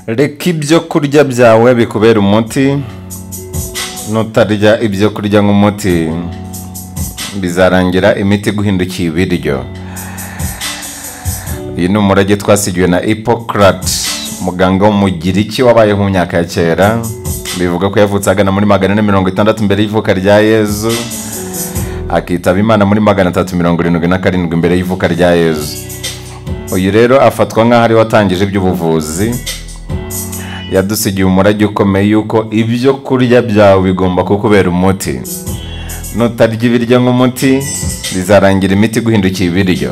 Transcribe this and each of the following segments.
reka ibyo kurya byawe bikubera umuti nutarya ibyo kurya nk'umuti bizarangira imiti guhindukiye ibiryo uyu ni umurage twasigiwe na hippocrate muganga w'umugiriki wabayeho mu myaka ya kera bivuga ko yavutse agana muri magana ane mirongo itandatu mbere y'ivuka rya yezu akitaba imana muri magana atatu mirongo irindwi na karindwi mbere y'ivuka rya yezu uyu rero afatwa nk'aho ariwe watangije iby'ubuvuzi yadusigiye umurage ukomeye yuko ibyo kurya byawe bigomba kukubera umuti nutarya ibiryo nk'umuti bizarangira imiti guhindukiye ibiryo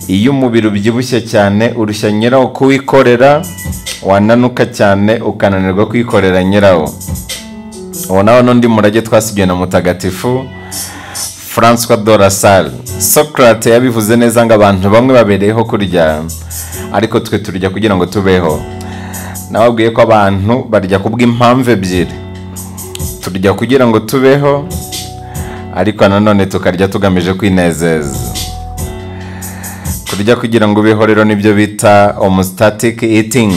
iyo umubiri ubyibushye cyane urushya nyirawo kuwikorera wananuka cyane ukananirwa kwikorera nyirawo ubu nawe n'undi murage twasigiwe na mutagatifu francois de la salle socrate yabivuze neza ngo abantu bamwe babereyeho kurya ariko twe turya kugira ngo tubeho nababwiye ko abantu barya kubw'impamvu ebyiri turya kugira ngo tubeho ariko nanone tukarya tugamije kwinezeza kurya kugira ngo ubeho rero nibyo bita homostatic eating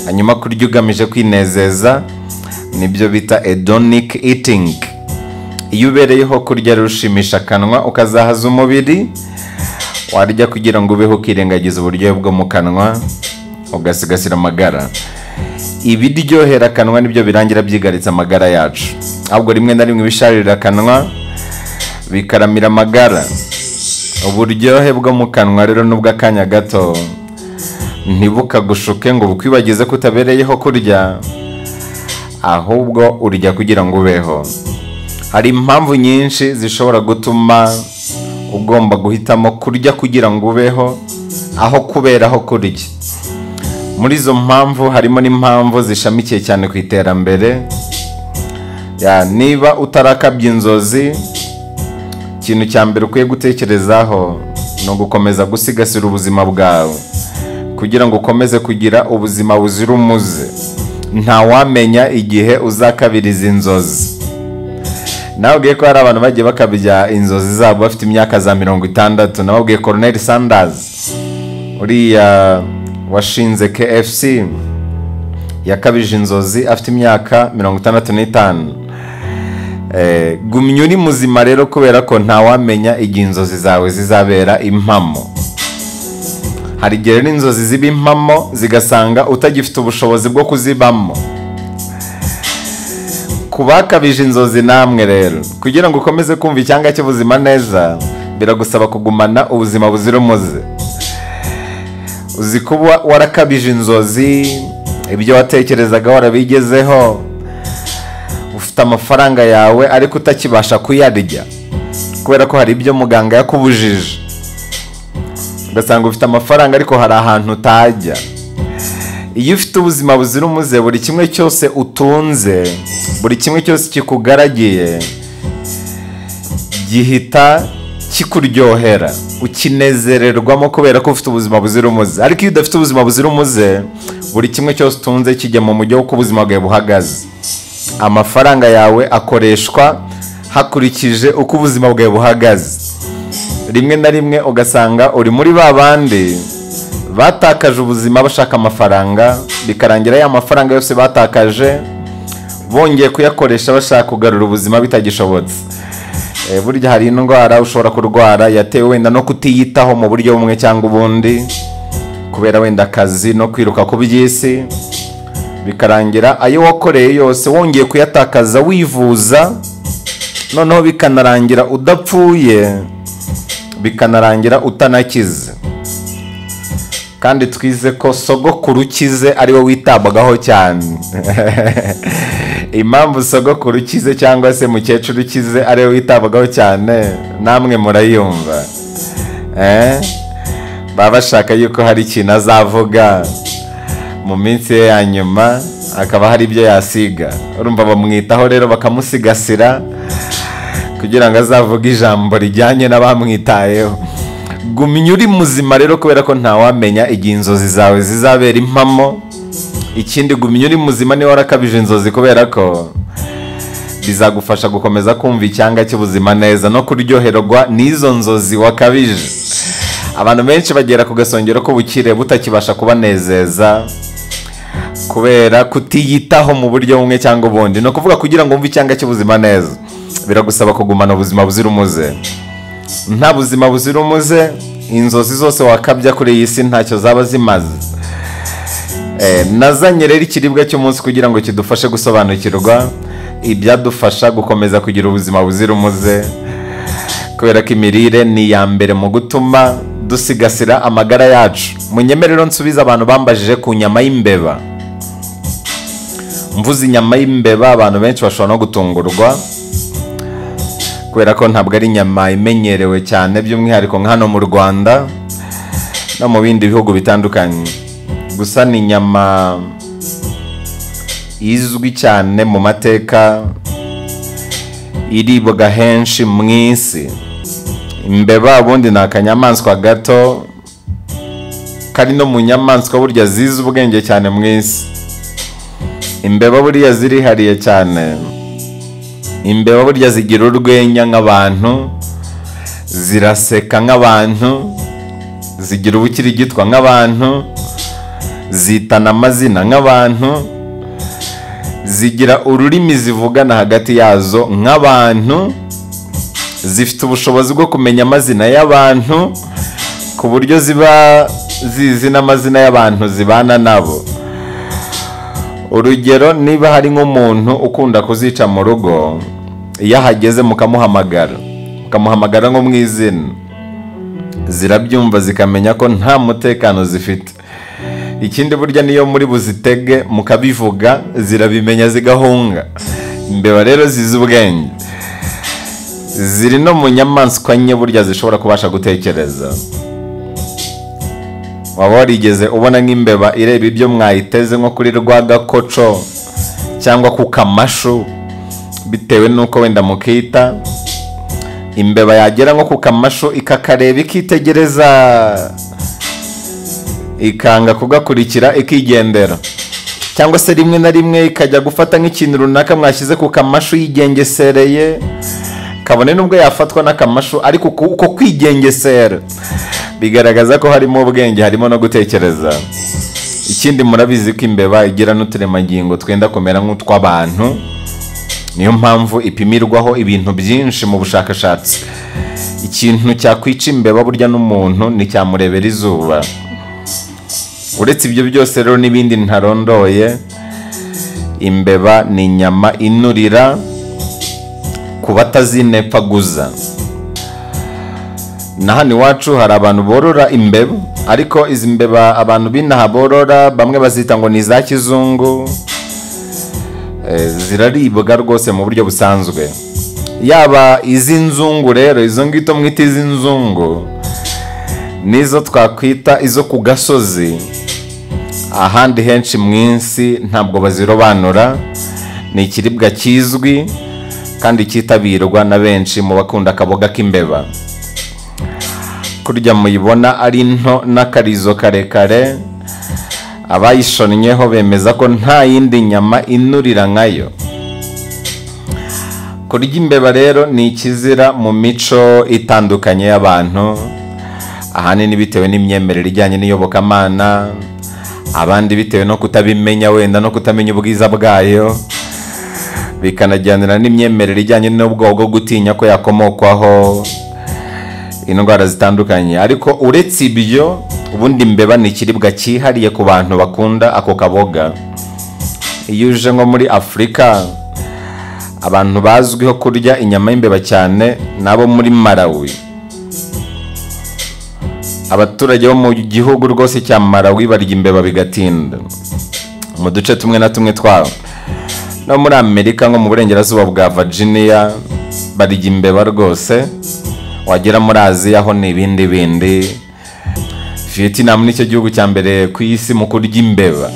hanyuma kurya ugamije kwinezeza nibyo bita edonic eating iyo ubereyeho kurya rero ushimisha akanwa ukazahaza umubiri warya kugira ngo ubeho ukirengagiza uburyohe bwo mu kanwa ugasigasira amagara ibiryohera akanwa nibyo birangira byigaritse amagara yacu ahubwo rimwe na rimwe ibisharira akanwa bikaramira amagara uburyohe bwo mu kanwa rero n'ubw'akanya gato ntibukagushuke ngo bukwibagize ko utabereyeho kurya ahubwo urya kugira ngo ubeho hari impamvu nyinshi zishobora gutuma ugomba guhitamo kurya kugira ngo ubeho aho kuberaho kurya muri izo mpamvu harimo n'impamvu zishamikiye cyane ku iterambere Ya, niba utarakabya inzozi ikintu cya mbere ukwiye gutekerezaho ni ugukomeza gusigasira ubuzima bwawe kugira ngo ukomeze kugira ubuzima buzira umuze ntawamenya igihe uzakabiriza inzozi nababwiye ko hari abantu bagiye bakabya inzozi zabo bafite imyaka za mirongo itandatu nababwiye koroneri sandazi uriya washinze kfc yakabije inzozi afite imyaka mirongo itandatu n'itanu Eh, gumya uri muzima rero kubera ko ntawamenya igihe inzozi zawe zizabera impamo hari igihe rero inzozi ziba impamo zigasanga utagifite ubushobozi bwo kuzibamo ku bakabije inzozi namwe rero kugira ngo ukomeze kumva icyanga cy'ubuzima neza biragusaba kugumana ubuzima buzira umuze uzi kuba warakabije inzozi ibyo watekerezaga warabigezeho ufite amafaranga yawe ariko utakibasha kuyarya kubera ko hari ibyo muganga yakubujije ugasanga ufite amafaranga ariko hari ahantu utajya iyo ufite ubuzima buzira umuze buri kimwe cyose utunze buri kimwe cyose kikugaragiye gihita kikuryohera ukinezererwamo kubera ko ufite ubuzima buzira umuze ariko iyo udafite ubuzima buzira umuze buri kimwe cyose utunze kijya mu mujyi w'uko ubuzima bwawe buhagaze amafaranga yawe akoreshwa hakurikije uko ubuzima bwawe buhagaze rimwe na rimwe ugasanga uri muri ba bandi batakaje ubuzima bashaka amafaranga bikarangira ya mafaranga yose batakaje bongeye kuyakoresha bashaka kugarura ubuzima bitagishobotse Eh, burya hari indwara ushobora kurwara yatewe wenda no kutiyitaho mu buryo bumwe cyangwa ubundi kubera wenda akazi no kwiruka ku by'isi bikarangira ayo wakoreye yose wongeye kuyatakaza wivuza noneho bikanarangira udapfuye bikanarangira utanakize kandi twize ko sogokuru ukize ari we witabwagaho cyane impamvu sogokuru ukize cyangwa se mukecuru ukize ari we witabwagaho cyane namwe murayumva Eh? baba bashaka yuko hari ikintu azavuga mu minsi ye ya nyuma akaba hari ibyo yasiga urumva bamwitaho rero bakamusigasira kugira ngo azavuge ijambo rijyanye n'abamwitayeho gumya uri muzima rero kubera ko ntawamenya igihe inzozi zawe zizabera impamo ikindi gumya uri muzima niba warakabije inzozi kubera ko bizagufasha gukomeza kumva icyanga cy'ubuzima neza no kuryoherwa n'izo nzozi wakabije abantu benshi bagera ku gasongero k'ubukire butakibasha kubanezeza kubera kutiyitaho mu buryo bumwe cyangwa ubundi ni ukuvuga kugira ngo wumve icyanga cy'ubuzima neza biragusaba kugumana ubuzima buzira umuze nta buzima buzira umuze inzozi zose wakabya kuri iyi si ntacyo zaba zimaze Eh, nazanye rero ikiribwa cy'umunsi kugira ngo kidufashe gusobanukirwa ibyadufasha gukomeza kugira ubuzima buzira umuze kubera ko imirire ni iya mbere mu gutuma dusigasira amagara yacu munyemerero nsubize abantu bambajije ku nyama y'imbeba mvuze inyama y'imbeba abantu benshi bashobora no gutungurwa kubera ko ntabwo ari inyama imenyerewe cyane by'umwihariko nka hano mu rwanda no mu bindi bihugu bitandukanye gusa ni inyama izwi cyane mu mateka iribwa henshi mu isi imbeba ubundi ni akanyamaswa gato kari no mu nyamaswa burya zizi ubwenge cyane mu isi imbeba buriya zirihariye cyane imbeba burya zigira urwenya nk'abantu ziraseka nk'abantu zigira ubukirigitwa nk'abantu zitana amazina nk'abantu zigira ururimi zivugana hagati yazo nk'abantu zifite ubushobozi bwo kumenya amazina y'abantu ku buryo ziba zizi n'amazina y'abantu zibana nabo urugero niba hari nk'umuntu ukunda kuzica mu rugo iyo ahageze mukamuhamagara mukamuhamagara nko mu izina zirabyumva zikamenya ko nta mutekano zifite ikindi burya niyo muri buzitege mukabivuga zirabimenya zigahunga imbeba rero zizi ubwenge ziri no mu nyamaswa nke burya zishobora kubasha gutekereza waba warigeze ubona nk'imbeba ireba ibyo mwayiteze nko kuri rwa gakoco cyangwa ku kamashu bitewe n'uko wenda mukita imbeba yagera nko ku kamashu ikakareba ikitegereza ikanga kugakurikira ikigendera cyangwa se rimwe na rimwe ikajya gufata nk'ikintu runaka mwashyize ku kamashu yigengesereye kabone n'ubwo yafatwa n'akamashu ariko uko kwigengesera bigaragaza ko harimo ubwenge harimo no gutekereza ikindi murabizi ko imbeba igira n'uturemangingo twenda kumera nk'utw'abantu niyo mpamvu ipimirwaho ibintu byinshi mu bushakashatsi ikintu cyakwica imbeba burya n'umuntu nticyamurebera izuba uretse ibyo byose rero n'ibindi ntarondoye imbeba ni inyama inurira ku batazinepfaguza na hano iwacu hari abantu borora imbeba ariko izi mbeba abantu b'inaha borora bamwe bazita ngo ni iza kizungu Eh, ziraribwa rwose mu buryo busanzwe yaba iz'inzungu rero izo ngito mwita iz'inzungu nizo twakwita izo ku gasozi ahandi henshi mu isi ntabwo bazirobanura ni ikiribwa kizwi kandi cyitabirwa na benshi mu bakunda akaboga k'imbeba kurya muyibona ari nto n'akarizo karekare abayishonnyeho bemeza ko nta yindi nyama inurira nkayo kurya imbeba rero ni ikizira mu mico itandukanye y'abantu ahanini bitewe n'imyemerere ijyanye n'iyobokamana abandi bitewe no kutabimenya wenda no kutamenya ubwiza bwayo bikanajyanira n'imyemerere ijyanye n'ubwoba bwo gutinya ko yakomokwaho indwara zitandukanye ariko uretse ibyo ubundi imbeba ni ikiribwa cyihariye ku bantu bakunda ako kaboga iyo uje nko muri afurika abantu bazwiho kurya inyama y'imbeba cyane ni abo muri marawi abaturage bo mu gihugu rwose cya marawi barya imbeba bigatinda mu duce tumwe na tumwe twabo no muri amerika nko mu burengerazuba bwa virginia barya imbeba rwose wagera muri aziya ho ni ibindi bindi vietnam nicyo gihugu cya mbere ku isi mu kurya imbeba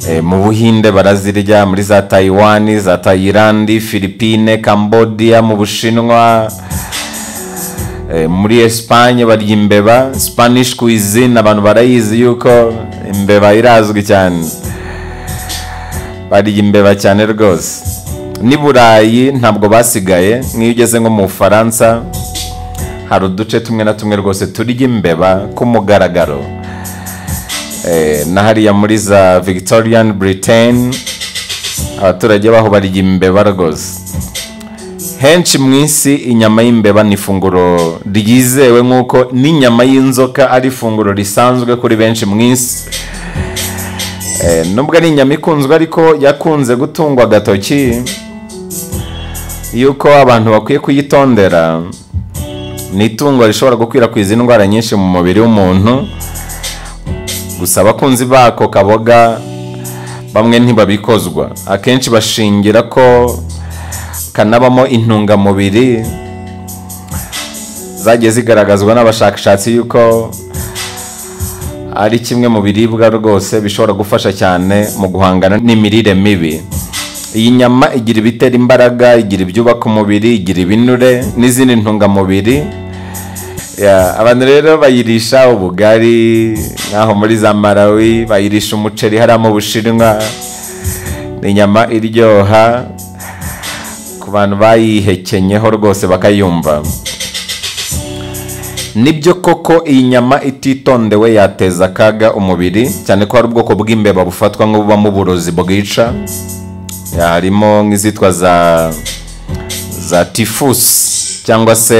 Eh, mu buhinde barazirya muri za tayiwani za tayilandi filipine cambodia mu bushinwa Eh, muri esipanye barya imbeba spanish cuisine abantu barayizi yuko imbeba irazwi cyane barya imbeba cyane rwose n'i burayi ntabwo basigaye nk'iyo ugeze nko mu bufaransa hari uduce tumwe na tumwe rwose turya imbeba ku mugaragaro Eh, na hariya muri za victorian britain abaturage baho barya imbeba rwose henshi mu isi inyama y'imbeba ni ifunguro ryizewe nk'uko n'inyama y'inzoka ari ifunguro risanzwe kuri benshi mu isi Eh, nubwo ari inyama ikunzwe ariko yakunze gutungwa agatoki yuko abantu bakwiye kuyitondera ni itungo rishobora gukwirakwiza indwara nyinshi mu mubiri w'umuntu gusa abakunzi bako kaboga bamwe ntibabikozwa akenshi bashingira ko kanabamo intungamubiri zagiye zigaragazwa n'abashakashatsi yuko ari kimwe mu biribwa rwose bishobora gufasha cyane mu guhangana n'imirire mibi iyi nyama igira ibitera imbaraga igira ibyubaka umubiri igira ibinure n'izindi ntungamubiri Ya, abantu rero bayirisha ubugari nk'aho muri za marawi bayirisha umuceri hariya mu bushinwa ni inyama iryoha ku bantu bayihekenyeho rwose bakayumva nibyo koko iyi nyama ititondewe yateza akaga umubiri cyane ko hari ubwoko bw'imbeba bufatwa nk'ububamo uburozi bwica Ya, harimo nk'izitwa za za tifusi cyangwa se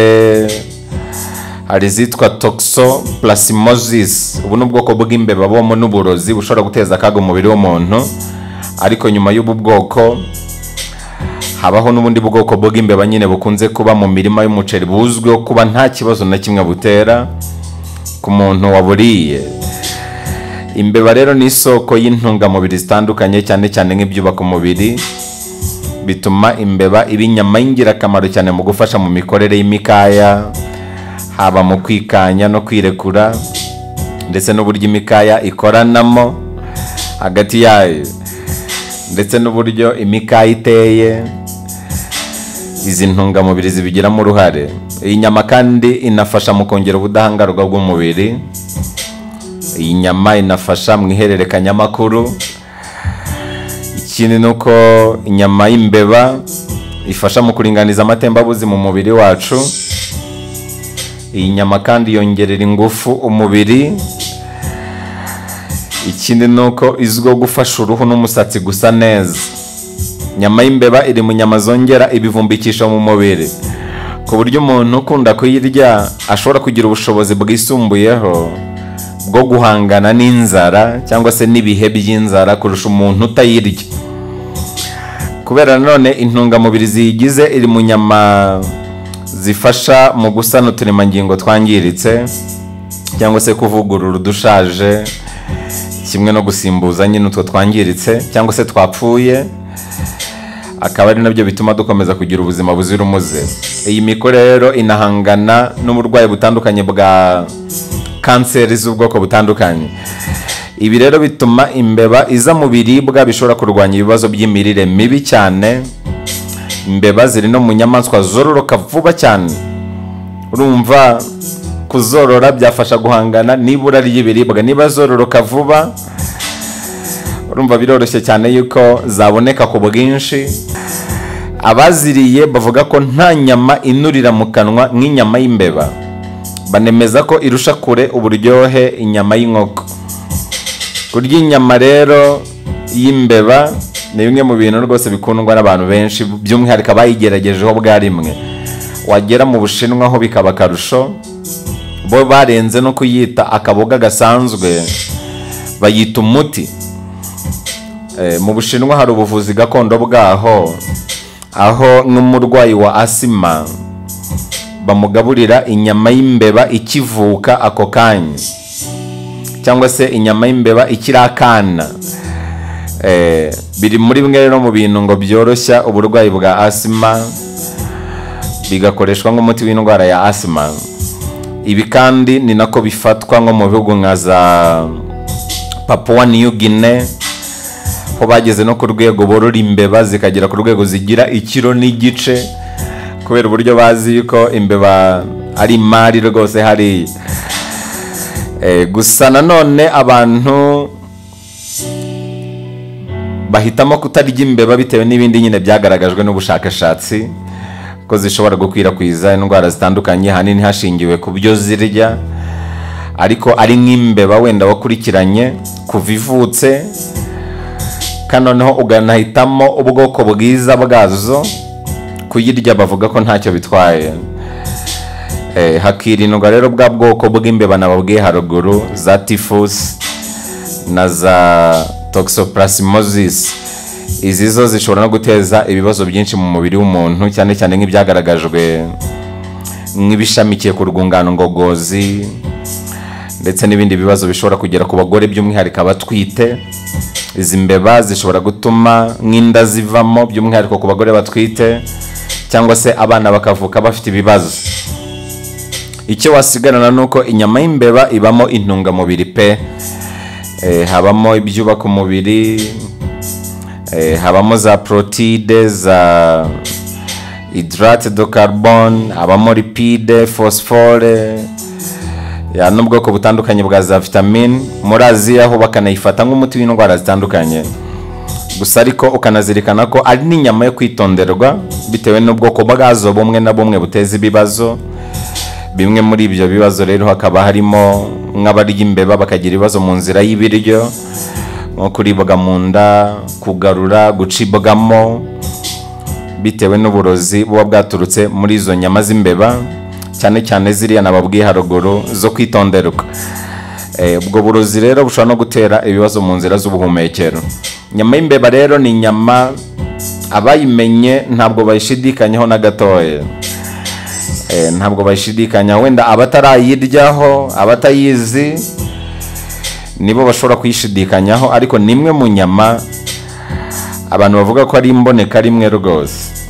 hari izitwa toxo plasimosis ubu ni ubwoko bw'imbeba bubamo n'uburozi bushobora guteza akaga umubiri w'umuntu ariko nyuma y'ubu bwoko habaho n'ubundi bwoko bw'imbeba nyine bukunze kuba mu mirima y'umuceri buzwiho kuba nta kibazo na kimwe butera ku muntu waburiye imbeba rero ni isoko y'intungamubiri zitandukanye cyane cyane nk'ibyubaka umubiri bituma imbeba iba inyama y'ingirakamaro cyane mu gufasha mu mikorere y'imikaya haba mu kwikanya no kwirekura ndetse n'uburyo imikaya ikoranamo hagati yayo ndetse n'uburyo imikaya iteye izi ntungamubiri zibigiramo uruhare iyi nyama kandi inafasha mu kongera ubudahangarwa bw'umubiri iyi nyama inafasha mu ihererekanyamakuru ikindi ni uko inyama y'imbeba ifasha mu kuringaniza amatembabuzi mu mubiri wacu iyi nyama kandi yongerera ingufu umubiri ikindi ni uko izwiho gufasha uruhu n'umusatsi gusa neza inyama y'imbeba iri mu nyama zongera ibivumbikisha mu mubiri ku buryo umuntu ukunda kuyirya ashobora kugira ubushobozi bwisumbuyeho bwo guhangana n'inzara cyangwa se n'ibihe by'inzara kurusha umuntu utayirya kubera nanone intungamubiri ziyigize iri mu nyama zifasha mu gusana uturemangingo twangiritse cyangwa se kuvugurura udushaje kimwe no gusimbuza nyine utwo twangiritse cyangwa se twapfuye akaba ari nabyo bituma dukomeza kugira ubuzima buzira umuze iyi mikore rero inahangana n'uburwayi butandukanye bwa kanseri z'ubwoko butandukanye ibi rero bituma imbeba iza mu biribwa bishobora kurwanya ibibazo by'imirire mibi cyane imbeba ziri no mu nyamaswa zororoka vuba cyane urumva kuzorora byafasha guhangana n'ibura ry'ibiribwa niba zororoka vuba urumva biroroshye cyane yuko zaboneka ku bwinshi abaziriye bavuga ko nta nyama inurira mu kanwa nk'inyama y'imbeba banemeza ko irusha kure uburyohe inyama y'inkoko kurya inyama rero y'imbeba ni bimwe mu bintu rwose bikundwa n'abantu benshi by'umwihariko abayigeragejeho bwa rimwe wagera mu bushinwa ho bikaba akarusho bo barenze no kuyita akaboga gasanzwe bayita umuti Eh, mu bushinwa hari ubuvuzi gakondo bwaho aho n'umurwayi wa asima bamugaburira inyama y'imbeba ikivuka ako kanya cyangwa se inyama y'imbeba ikiri akana Eh, biri muri bimwe rero mu bintu ngo byoroshya uburwayi bwa asima bigakoreshwa nk'umuti w'indwara ya asima ibi kandi ni nako bifatwa nko mu bihugu nka za papua new guinea ho bageze no ku rwego borora imbeba zikagera ku rwego zigira ikiro n'igice kubera uburyo bazi yuko imbeba ari imari rwose hari Eh, gusa nanone abantu bahitamo kutarya imbeba bitewe n'ibindi nyine byagaragajwe n'ubushakashatsi ko zishobora gukwirakwiza indwara zitandukanye ahanini hashingiwe ku byo zirya ariko ari nk'imbeba wenda wakurikiranye kuva ivutse kandi noneho uganahitamo ubwoko bwiza bwazo kuyirya bavuga ko ntacyo bitwaye Eh, hakirindwa rero bwa bwoko bw'imbeba nababwiye haruguru za tifusi na za toxoplasmosis izi zo zishobora no guteza ibibazo byinshi mu mubiri w'umuntu cyane cyane nk'ibyagaragajwe nk'ibishamikiye ku rwungano ngogozi ndetse n'ibindi bibazo bishobora kugera ku bagore by'umwihariko abatwite izi mbeba zishobora gutuma nk'inda zivamo by'umwihariko ku bagore batwite cyangwa se abana bakavuka bafite ibibazo icyo wasigarana ni uko inyama y'imbeba ibamo intungamubiri pe Eh, habamo ibyubaka umubiri eh, habamo za protide za hydrate de carbone habamo lipide phosphore ya n'ubwoko butandukanye bwa za vitamine muri aziya ho bakanayifata nk'umuti w'indwara zitandukanye gusa ariko ukanazirikana ko ari n'inyama yo kwitonderwa bitewe n'ubwoko bwazo bumwe na bumwe buteza ibibazo bimwe muri ibyo bibazo rero hakaba harimo nk'abarya imbeba bakagira ibibazo mu nzira y'ibiryo nko kuribwa mu nda kugarura gucibwamo bitewe n'uburozi buba bwaturutse muri izo nyama z'imbeba cyane cyane ziriya nababwiye haruguru zo kwitonderwa Eh, ubwo burozi rero bushobora no gutera ibibazo mu nzira z'ubuhumekero inyama y'imbeba rero ni inyama abayimenye ntabwo bayishidikanyaho na gatoya Eh, ntabwo bayishidikanya wenda abatarayiryaho abatayizi nibo bashobora kuyishidikanyaho ariko ni imwe mu nyama abantu bavuga ko ari imboneka rimwe rwose